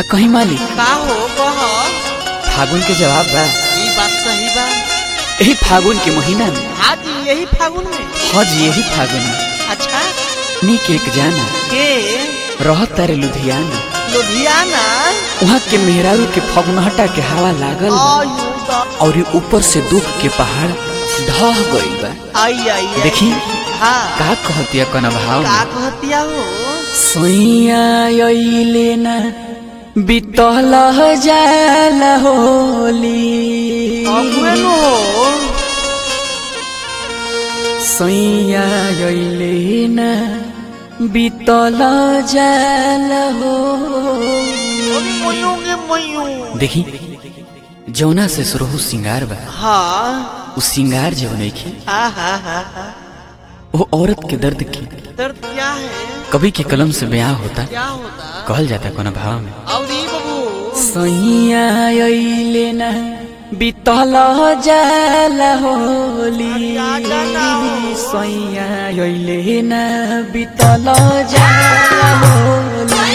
कहीं मालिक का हो कह फागुन के जवाब बा ई बात सही बा यही फागुन के महीना में आज यही फागुन में हज यही फागुन में अच्छा नीक एक जाना के रहत तारे लुधियाना लुधियाना वहाँ के मेहरारू के फगुनहटा के हवा लागल बा आयु दा और ये ऊपर से दुख के पहाड़ ढह गइल बा आई आई आई। देखी हाँ का कहतिया कन भाव का कहतिया हो सैया अइले ना बितल जाल होली अबुए नु हो सैया अइले ना बितल जाल हो मयूंगे मयूं देखी जौना से शुरू हो सिंगार बा हाँ उ सिंगार जो नइखे हाँ हाँ हाँ हाँ वो औरत के दर्द की दर्द क्या है कवि के कलम से बयां होता क्या होता कहल जाता कोना भाव में और ई बबू सैया अइले ना बितल जाल होली सैया अइले ना बितल जाल होली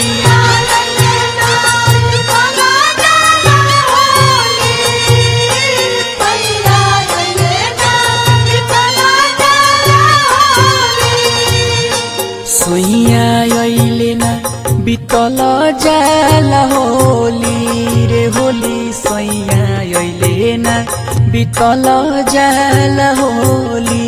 सैया अइले ना बितल जाल होली रे होली सैया अइले ना बितल जाल होली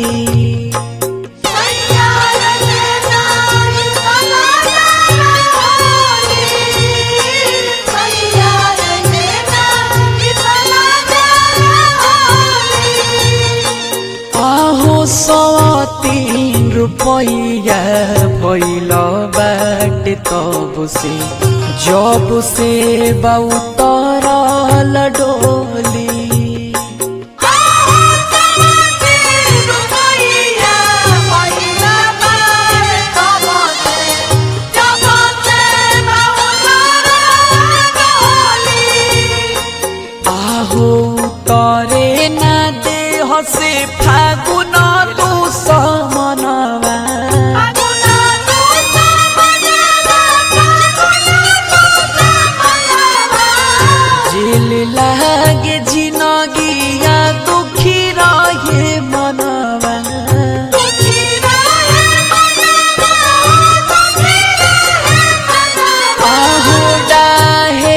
आहो सवा तीन रुपैया भइल बाटे तब से जब से बहुतरल डोली आहो तरे ना देह से फागुन तू समनवा जेल लागे जिनगिया दुखी रहे मनवा आहो डाहे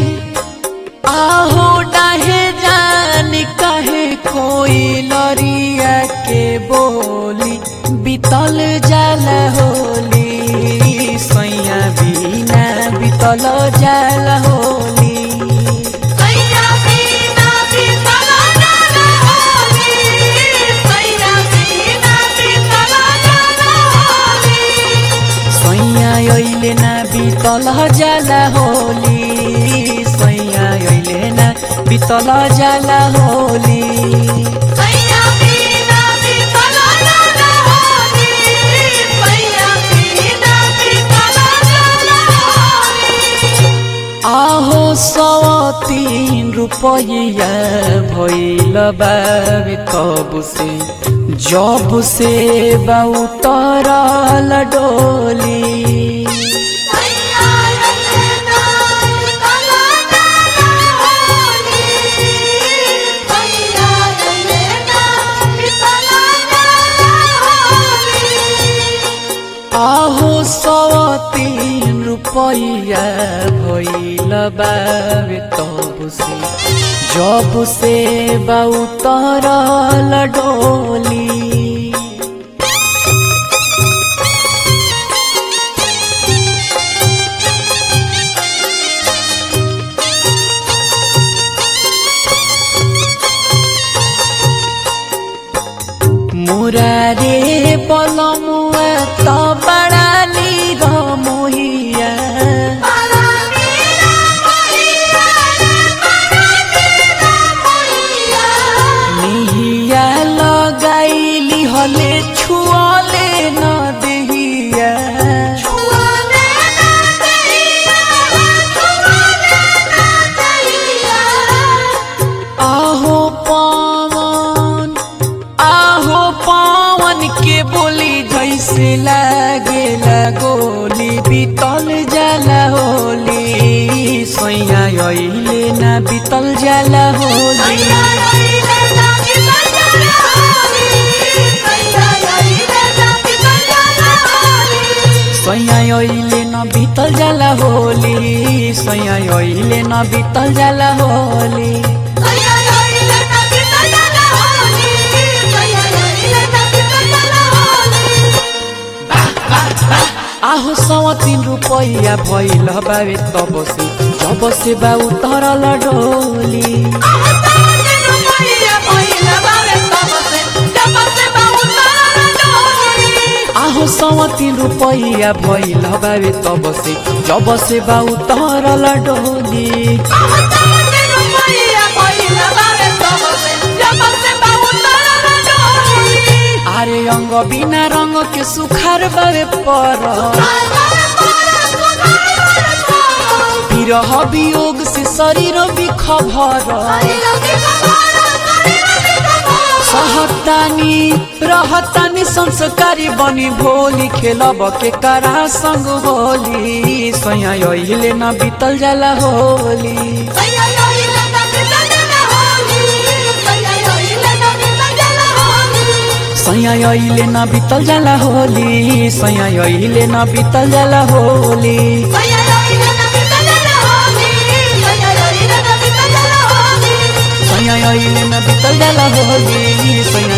आहो डाहे जान कहे कोई लरिया के बोली बितल जाल होली सैया बिना बितल जाल होली सैया अइले ना बितल जाला होली सैया अइले ना बितल जाला होली आहो सौ तीन रुपया भइल बाबे तब से जब से बहुतरल डोली आहो सौ तीन रुपया भइल बाबे तब से जब से बहुतरल डोली मुरारे पलमुआ त बडाली रमोहिया निहिया लगाइली हले छुअले न देहिया आहो पवन आहो पवन के बोली जैसे लागे गोली बीतल जाला होली बीतल जाला होली सैया ओइले न बीतल जाला होली सैया ओइले न बीतल जाला होली आहो सवा तीन रुपैया भइल बावे तब से जब से बा उतरल डोली आहो सवा तीन रुपैया भइल बावे तब से जब से बा उतरल डोली आरे अंग बिना रंग के सुखार बावे पर विरह वियोग से शरीर बिखभर सहतानी रहतानी संस्कारी बनी भोली खेलब के करा संग होली सैया अहिले न बीतल जाला होली सैया अहिले न बीतल जाला होली सैया अहिले न बीतल जाला होली सैया अहिले न बीतल जाला होली सैया